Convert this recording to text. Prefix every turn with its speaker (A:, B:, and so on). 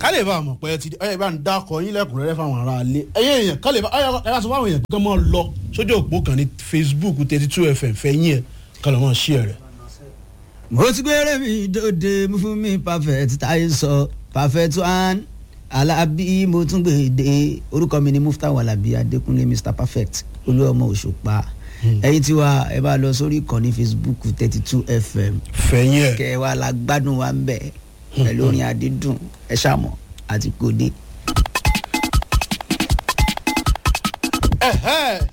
A: ká lè bá a mọ̀ pé ẹ ti ẹ bá ń dákọ̀ yín lẹ́kùnrẹ́rẹ́ fáwọn ará ilé ẹ̀yìn èèyàn ká lè bá ẹ bá sọ fáwọn èèyàn kí wọ́n máa lọ sójú òpó kan ní facebook thirty two fm fẹ́yìn ẹ̀ ká lọ́ máa ṣí ẹ̀ rẹ̀.
B: mo ti gbére mi dòde mú fún mi perfect táyé sọ perfect one alábí mo tún gbèdé orúkọ mi ni mufta walabi adékúnlé mr perfect olúọmọ òṣùpá ẹ̀yin tí wà ẹ bá lọ sórí ìkànnì facebook thirty two fm
A: fẹ́yìn ẹ̀.
B: kẹ wà la gbádùn wa ń bẹ pẹ̀lú orin àdídùn ẹ ṣàmọ̀ àti kòdé.
A: ẹ̀hẹ́